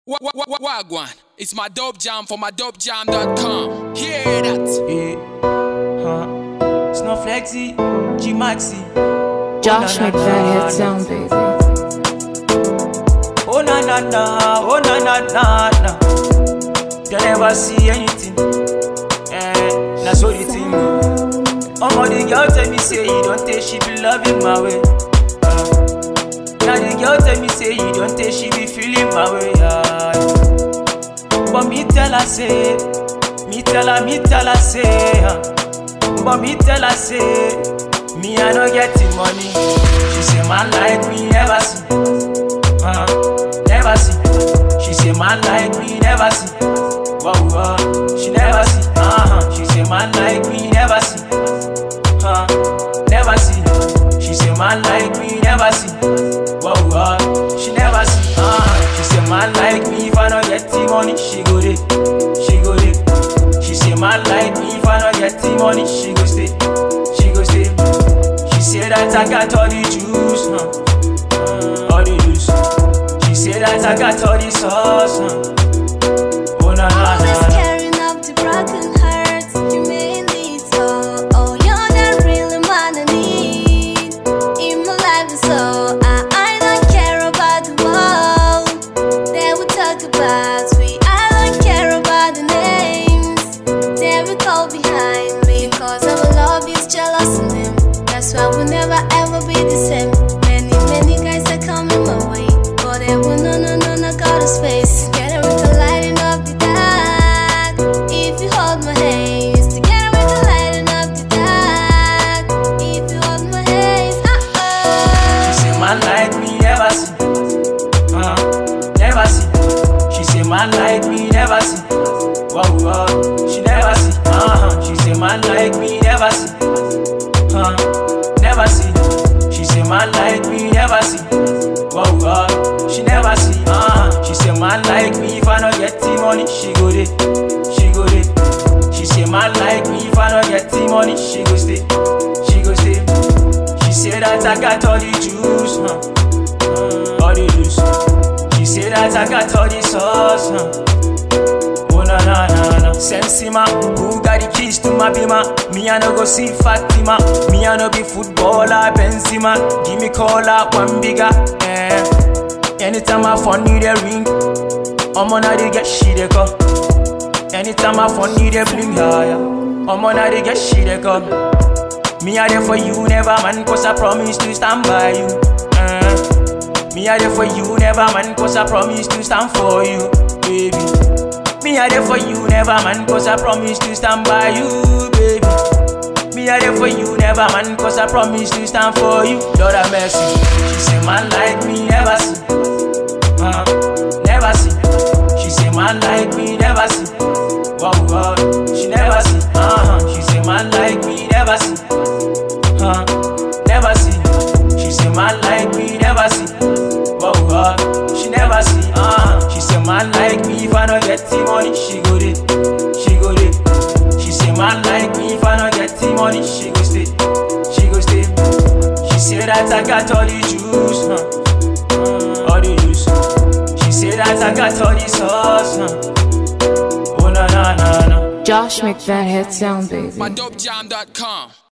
Wa- wa- wa- Wagwan, it's my dope jam for my dopejam.com. Hear that? Yeah. Huh. Snowflexy, G Maxi. Josh na, na, McVeigh na, hit sound baby. Oh na na na, oh na na na na. They never see anything. Eh, that's what the thing. Omo the girl tell me say you don't take she be loving my way. Uh, now the girl tell me say you don't take she be feeling my way. Yeah. But me tell her say, me tell her, me tell her say. Uh, but me tell her say, me I no get the money. She say man like me never see. uh, never see. She say man like me never see. Wow, wow, she never see. Uh-huh. She say man like me never see. Uh, never see. She say man like me never see. Wow, wow, she never see. Uh-huh. She say man like me if I no get the money, she go dey, she go dey. She say man like me if I no get the money, she go stay, she go stay. She say that I got all the juice, huh? uh, all the juice. She say that I got all the sauce, huh? oh na na Always na. na. carrying up the broken heart. You made me so. Oh, you're the real man I need in my life. and So I, I don't care about the world. They will talk about me. I don't care about the names. They will go behind me because our love is jealous in them. That's why we'll never ever be the same. Many, many guys are coming my way, but they will no, no, no, no go to space. Together we can lighten up the dark. If you hold my hands, together we can lighten up the dark. If you hold my hands, uh She oh. say man like me never see, uh, never see. She say man like me never see. Wow, wow, she never see. Uh-huh. She say man like me never see, uh, never see. She say man like me never see. Wow, wow, she never see. Uh-huh. She say man like me if I no get the money, she go dey, she go dey. She say man like me if I no get the money, she go stay, she go stay. She say that I got all the juice, huh? uh, all the juice. She say that I got all the sauce, huh? Oh na na na na. Sensima, who got the keys to my bima? Me I no go see Fatima. Me I no be footballer Benzema. Give me cola one bigger. Eh. Anytime I phone need a ring, I'm on how they get shit they go. Anytime I phone need a bling, yeah yeah. I'm on how they get shit they go. Me I there for you, never man, cause I promise to stand by you. Uh, me I there for you, never man, cause I promise to stand for you, baby. Me I there for you, never man, cause I promise to stand by you, baby. Me I there for you, never man, cause I promise to stand for you. Lord have mercy. She say man like me, never see. Uh, never see. She say man like me, never see. Wow, wow, she never see. Uh-huh. She say man like me, never see. Uh, never see. She say man like me, never see. Wow, wow, she never see. Uh, she say man like me if I no get the money, she go dey, she go dey. She say man like me if I no get the money, she go stay, she go stay. She say that I got all the juice, huh? uh, all the juice. She say that I got all the sauce, huh? oh na na na na. Josh McVeigh hit sound baby. My dopejam.com.